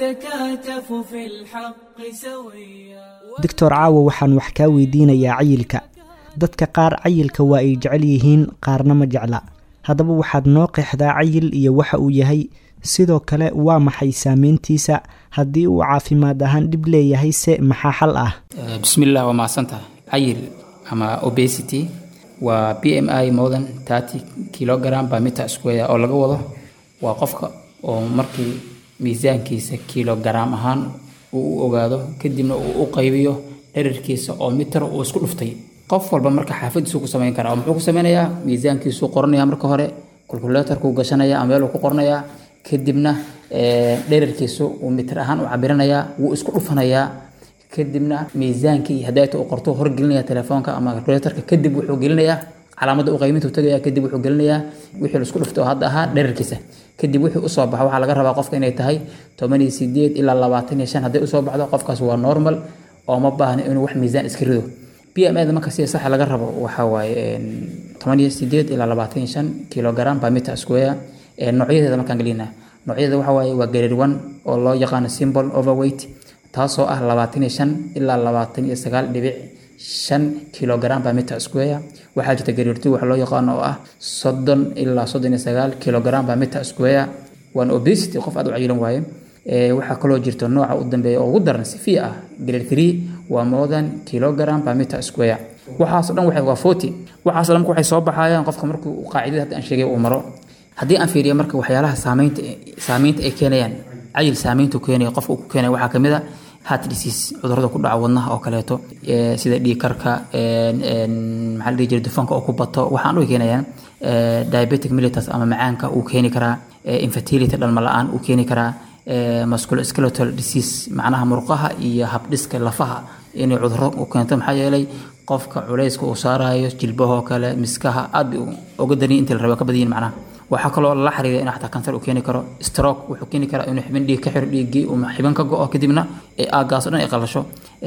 نتكاتف في الحق سويا doctor caawo waxaan wax kaa weydiinayaa cayilka dadka qaar cayilka waa ay jecel yihiin qaarna ma jecla haddaba waxaad noo qeexdaa cayil iyo waxa uu yahay sidoo kale waa maxay saameyntiisa haddii uu caafimaad ahaan dhib leeyahay se maxaa xal ah bismillah waa mahadsantahay cayil ama obesity waa b m i more than thirty kilogram by meter square oo laga wado waa qofka oo markii miisaankiisa kilogram ahaan uu u ogaado kadibna uu u qaybiyo dherarkiisa oo mitar uu isku dhuftay qof walba marka xaafadiisu ku samayn karaa oo muxuu ku sameynayaa miisaankiisuu qoranaya marka hore kulkuleetarkuu gashanaya ama meeluu ku qoranayaa kadibna dherarkiisu uu mitir ahaan u cabiranayaa wuu isku dhufanayaa kadibna miisaankii hadayta uu qorto horgelinaya telefoonka ama kalkuleetarka kadib wuxuu gelinayaa calaamadda u qayminta u tagaya kadib wuxuu gelinayaa wixii la isku dhuftay oo hadda ahaa dherarkiisa kadib wixii usoo baxa waxaa laga rabaa qofka inay tahay toban iyo sideed ilaa labaatan iyo shan hadday usoo baxdo qofkaas waa normal oo ma baahna inuu wax miisaan iska rido b m da marka sida saxa laga rabo waxaa waaye toban iyo sideed ilaa labaatan iyo shan kilogram by meter square noocyadeeda markaan gelinaa noocyadeeda waxaa waaye waa grade one oo loo yaqaano symbol overweight taasoo ah labaatan iyo shan ilaa labaatan iyo sagaal dhibic shan kilogram by meter square waxaa jirta grade two waxa loo yaqaano oo ah soddon ilaa soddon iyo sagaal kilogram by meter square waan obesity qof aad u cayilan waaye waxaa kaloo jirta nooca u dambeeya oo ugu daran sifiya ah grade three waa more than kilogram per meter square waxaasoo dhan waxay waa forty waxaasoo dhan waxay soo baxayaan qofka markuu qaacidada hadda aan sheegay uu maro haddii aan fiiriyo marka waxyaalaha saameynta saameynta ay keenayaan cayil saameyntu keenaya qofka uu ku keenaya waxaa kamid a heart disease cudurrada ku dhaca wadnaha oo kaleeto sida dhiigkarka maxaa la dhihi jiray dufanka oo ku bato waxaan u keenayaan diabetic mellitus ama macaanka uu keeni karaa infertility dhalma la-aan uu keeni karaa musculoskeletal disease macnaha murqaha iyo habdhiska lafaha inay cudurro u keento maxaa yeelay qofka culayska uu saarayo jilbahoo kale miskaha aad bay uga darin intii la rabo ka badayin macnaha waxaa kaloo la xiriira inuu xataa kansar uu keeni karo stroke wuxuu keeni karaa inuu xibin dhiig ka xiro dhiiggii uu xibin ka go-o kadibna aagaas oo dhan ay qalasho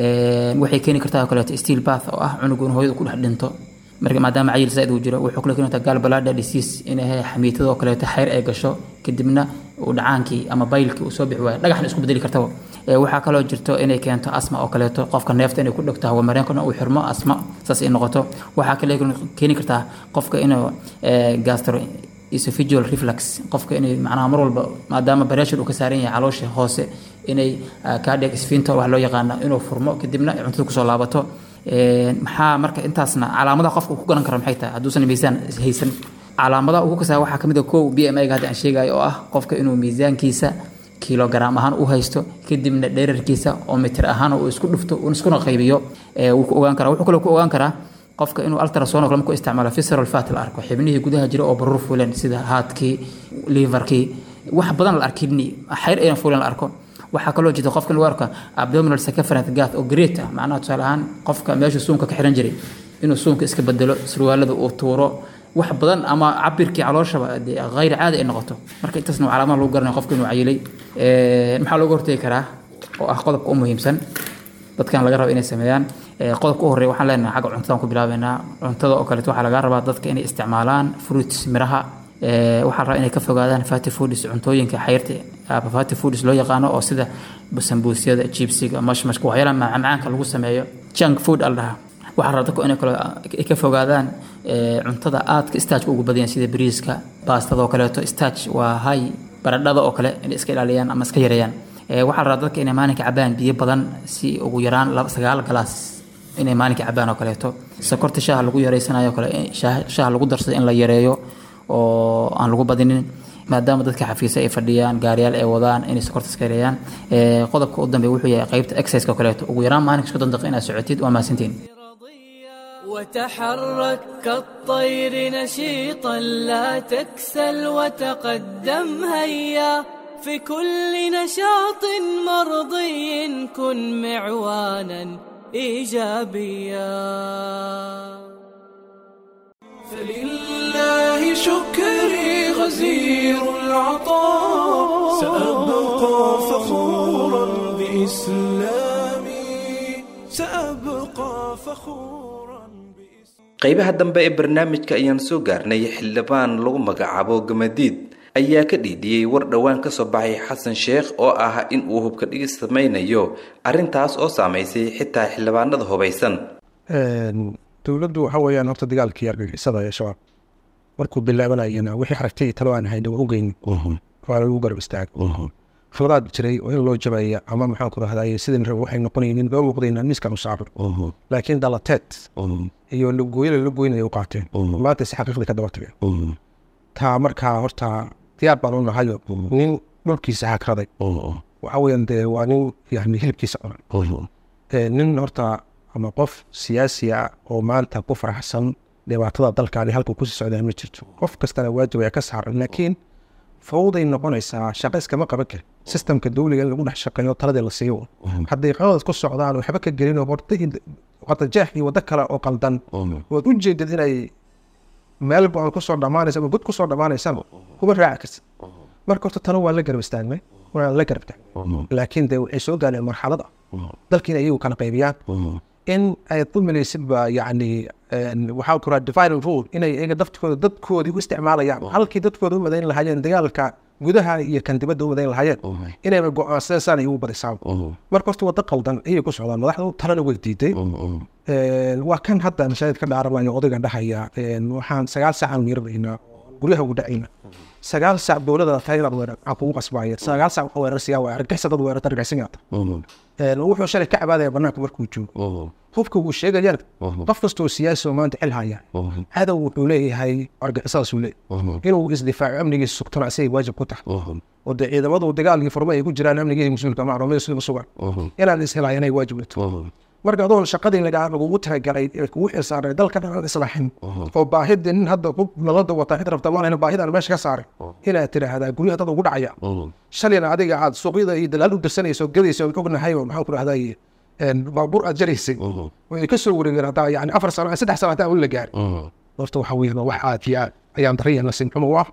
waxay keeni kartaa oo kaleeto steel bath oo ah cunugu in hooyadu ku dhex dhinto marka maadaama cayil saaid uu jiro wuxuu kale keeni kartaa galbalada disease inay xamiitadoo kaleeto xayr ay gasho kadibna uu dhacaankii ama baylkii uu soo bixi waayo dhagaxna isku bedeli kartaba waxaa kaloo jirto inay keento asma oo kaleeto qofka neefta inay ku dhegto hawamareenkana uu xirmo asma saas ay noqoto waxaa kale keeni kartaa qofka inuu gastro esophageal reflux qofka inay macnaha mar walba maadaama pressure uu ka saaran yahay caloosha hoose inay cardiac sphincter wax loo yaqaano inuu furmo kadibna cuntada kusoo laabato maxaa marka intaasna calaamadaha qofka uu ku garan karo maxay tahay hadduusan miisaan haysan calaamadaha ugu kasaa waxaa kamid a kow b m ga hadda aan sheegayo oo ah qofka inuu miisaankiisa kilogram ahaan u haysto kadibna dherarkiisa oo mitir ahaan uu isku dhufto uu iskuna qaybiyo wuu ku ogaan karaa wuxuu kaloo ku ogaan karaa qofka inuu ultrasound kale markuu isticmaalo visceral fat la arko xibnihii gudaha jira oo baruur fuleen sida haadkii liverkii wax badan la arko kidney xayr aynan fuleen la arko waxaa kaloo jirta qofka lagu arka abdominal circumference gath oo great ah macnaha tusaale ahaan qofka meesha suunka ka xiran jiray inuu suunka iska bedelo surwaalada uu tuuro wax badan ama cabirkii calooshaba dee hayr caadi ay noqoto marka intaasna calaamada lagu garanaya qofka inuu cayilay maxaa looga hortegi karaa oo ah qodobka u muhiimsan dadkan laga raba inay sameeyaan qodobka u horreeya waxaan leenahay xagga cuntadan ku bilaabeynaa cuntada oo kaleeto waxaa laga rabaa dadka inay isticmaalaan fruits miraha waxaa la rabaa inay ka fogaadaan fatty foods cuntooyinka xayrta ama fatty foods loo yaqaano oo sida sambuusyada jibsiga mashmashka waxyaalaha macmacaanka lagu sameeyo junk food al dhahaa waxaa rabaa dadku inay kale ka fogaadaan cuntada aadka staajka ugu badan sida bariiska baastada oo kaleeto staaj waa hay baradhada oo kale inay iska ilaaliyaan ama iska yareeyaan waxaa la rabaa dadka inay maalinka cabaan biyo badan si ugu yaraan sagaal galaas inay maalinka cabaan oo kaleeto sokorta shaaha lagu yareysanayo kale shaaha lagu darsado in la yareeyo oo aan lagu badinin maadaama dadka xafiisa ay fadhiyaan gaariyaal ay wadaan inay sokorta iska yareeyaan qodobka u dambeeya wuxuu yahay qaybta exercise oo kaleeto ugu yaraan maalinka soddon daqiiqa inaad socotid waa mahadsantiin وتحرك كالطير نشيطا لا تكسل وتقدم هيا في كل نشاط مرضي كن معوانا ايجابيا فلله شكري غزير العطاء سأبقى فخورا بإسلامي سأبقى فخورا qaybaha dambe ee barnaamijka ayaan soo gaarnay xildhibaan lagu magacaabo gamadiid ayaa ka dhiidhiyey war dhowaan ka soo baxay xasan sheekh oo ah in uu hubka dhigis samaynayo arrintaas oo saamaysay xitaa xildhibaanada hubaysan dowladdu waxa weeyaan horta dagaalkii argagixisada ee shabaab markuu bilaabanayana wixii aragtay talo aan hayna waa u geyni waa lagu garab istaag khibrad jiray oo in loo jabaya ama maxaan ku rahdaye sidin rab waxay noqonaynin loo muuqdayna miiskan u saabir laakiin dalateed iyo lagooyala la goynaya u qaateen maanta si xaqiiqdii ka daba tageen taa markaa horta diyaar baan u nahayo nin dhulkiisa hakraday waxa weeyaan dee waa nin yani hilibkiisa cunan nin horta ama qof siyaasi ah oo maanta ku faraxsan dhibaatada dalkaani halkuu kusii socdaa ma jirto qof kastana waajib ayaa ka saaran laakiin fawday noqonaysaa shaqo iskama qaban karin sistamka dowliga in lagu dhex shaqeeyo taladii la siiyo hadday qadadas ku socdaan waxba ka gelin oo wadajeex iyo waddo kale oo qaldan waad u jeedad inay meel go-aan kusoo dhammaanaysa ama god kusoo dhammaanaysaba kuma raaci karta marka horta tano waa la garab istaagnay waa la garab taagnay laakiin dee waxay soo gaareen marxalad ah dalkiina iyagu kala qaybiyaan in ay dulminaysidba yacni waxaa kuraa divine rule inay iyaga daftkooda dadkoodii u isticmaalayaan halkii dadkooda u madayn lahaayeen dagaalka gudaha iyo kan dibadda u madayn lahaayeen inayba go-aansadeen saan ay ugu badisaan marka horta waddo qaldan ayay ku socdaan madaxdu talana way diiday waa kan hadda mashaahid ka dhaaranayo odayga dhahaya waxaan sagaal saacaan weeraraynaa guryaha ugu dhacayna sagaal saac dowlada tahay inaad weerar maxaa kugu qasbaaya sagaal saac waxa weerarsiyaa waa argixisa dad weerarta argixisinaata wuxuu shalay ka cabaadaya banaanka markuu joogo hubka wuu sheegayaan qof kastoo siyaasi oo maanta xil haya cadow wuxuu leeyahay argixisadaasuu leeyahay inuu isdifaaco amnigiisa sugtana asagay waajib ku tahay oo dee ciidamadu dagaalkii furma ay ku jiraan amnigii mas-uulka macluumada sida sugan inaan ishelayanay waajib leto marka adoon shaqadii lagaa lagugu talagalay ee kugu xilsaaray dalka dhan islaaxin oo baahida nin hadda hub nalada wata cid rabta maalin baahidan meesha ka saaray inaad tidhaahdaa guryaha dad ugu dhacaya shalayna adiga aad suuqyada iyo dalaal u dirsanayso gadayso ognahay oo maxaan ku rahdaye baabuur aad jaraysay way ka soo wareegeen haddaa yani afar sano saddex sano hataa la gaari horta waxa weeyaan wax aad iyo aad ayaan daraya nasin xumo ah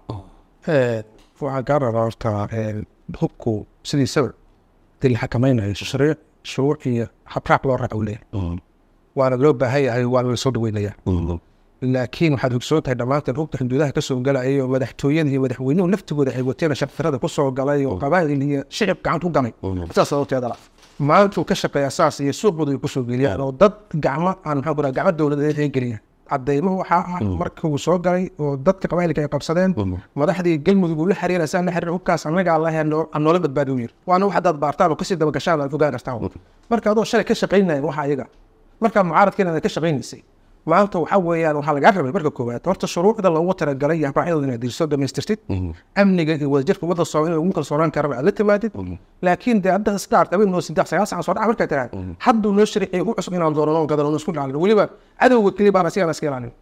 waxaan kaa rabaa horta hubku sidiisaba dil xakamaynayo shariic shuruuc iyo habraac loo raac u leeyahay waana loo baahan yahay waana la soo dhaweynaya laakiin waxaad ogsoon tahay dhammaanteen hubka xuduudaha kasoo galaya oo madaxtooyada iyo madaxweynuhu laftigooda ay wateen sharfirada kusoo galay oo qabaa'il iyo shicib gacanta ku galay saas sababteeda la maalintuu ka shaqeeya saas iyo suuqooda ay kusoo geliyaan oo dad gacmo aan maxaa ku gacmo dowladeed ay geliyaan cadeymo waxaa ah marka uu soo galay oo dadka qabailka ay qabsadeen madaxdii galmudug uu la xiriira saan la xiriir hubkaas annaga allahe aan noola badbaadi u yiri waana wax haddaad baartaan oo kasii dabagashaan aad ogaan kartaan marka adoo shalay ka shaqaynaya waxa iyaga markaa mucaaradkiina aad ka shaqaynaysay maanta waxaa weeyaan waxaa lagaa rabay marka koowaad horta shuruucda loogu talagalay iyo habraacyadooda inaad dirso dhamaystirtid amniga iyo wadajirka wadda soo in lagu kalsoonaan karaba aad la timaadid laakiin dee hadda start habeen noo saddex sagaal sacan soo dhaca markaa tiraad hadduu noo shariciyo u cusub inaan doonano gadano isku dhaalin weliba cadowga keli baana sigaan iska ilaalin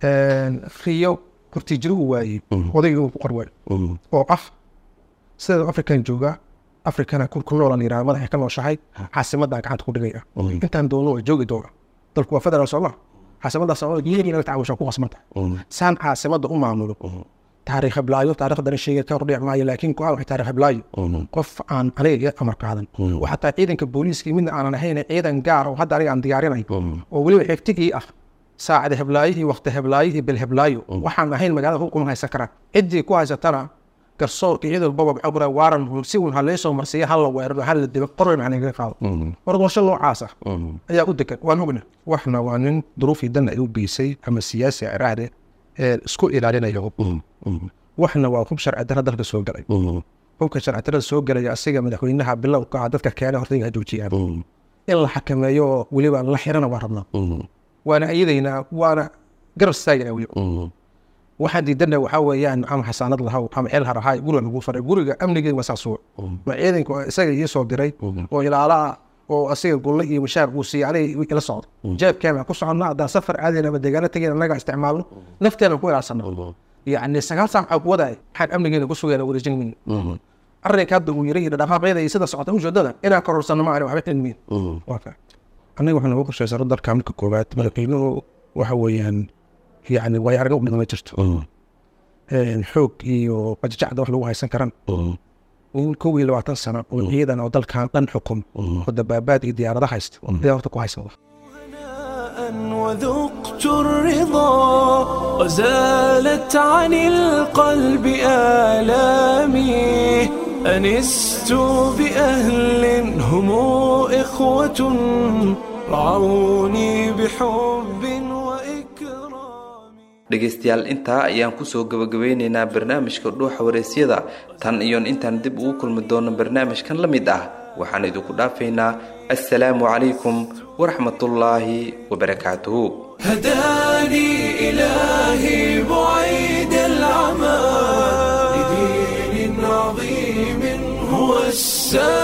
riyo hortiijirigu waayey odayga uu ku qarway oo ah sida afrikan jooga afrikana ku ku noola layidhaha madaxay ka nooshahay caasimadan gacanta ku dhigaya intaan doono waa joogi doona dalku waa federal sooma caasimadaas geeri laga tacaawusha ku qasmanta saan caasimada u maamulo taariikh heblaayo taariikhdana sheegay ka hordhici maayo laakiin ku waxay taariikh heblaayo qof aan aniga iga amar qaadan oo xataa ciidanka booliiska midna aanan ahayn ciidan gaar oo hadda aniga aan diyaarinay oo weliba xigtigii ah saacada heblaayihii waqti heblaayihii bil heblaayo waxaan ahayn magaalada hubkuma haysan karaan ciddii ku haysatana garsoorka iyadoo walbaba maxaa kura waaran si uun haleesoo marsiya hal la weeraro hal la dibo qorwe macna igaga qaado war doorasho noocaas ah ayaa u degan waan ogna waxna waa nin duruufii dan ay u geysay ama siyaasi iraahde ee isku ilaalinaya hub waxna waa hub sharci darra dalka soo galay hubka sharci darrada soo galaya asiga madaxweynaha bilowka ah dadka keena horta inay joojiyaan in la xakameeyo oo weliba la xirana waa rabnaa waana ayadaynaa waana garab istaagana weliba waxaan diidana waxaa weeyaan ama xasaanad lahaw ama xeel harahay guriga lagu faray guriga amnigeed waa saas ma ciidanku isaga ii soo diray oo ilaala ah oo asiga gulle iyo mashaar uu siiyey aniga ila socdo jeebkeena ku soconna haddaan safar aadayna ama deegaano tegayna annaga isticmaalno nafteena ku ilaasano yacni sagaal saac waxaa ku wadaay waxaan amnigeena ku sugayna wareejin mayno arrinka hadda uu yiri iyo dhaqaaqyada iyo sida socota ujeedada inaan kororsano ma ani waxba cilmiin aniga waxaan ugu qorshaysan dalka marka koowaad madaxweynuhu waxa weeyaan yani way araga udhima ma jirto xoog iyo qajajacda wax lagu haysan karan in kow iyo labaatan sano oo ciidan oo dalkan dhan xukum oo dabaabaad iyo diyaarada haysta ayaa horta ku haysan وذقت الرضا وزالت عن القلب آلامي أنست بأهل هم إخوة رعوني بحب dhegaystayaal intaa ayaan kusoo gabagabeyneynaa barnaamijka dhuuxa wareysyada tan iyoon intaan dib ugu kulmi doono barnaamijkan la mid ah waxaan idinku dhaafaynaa assalaamu calaykum waraxmatullaahi wabarakaatuhu هداني إلهي بعيد العمى لدين عظيم هو السلام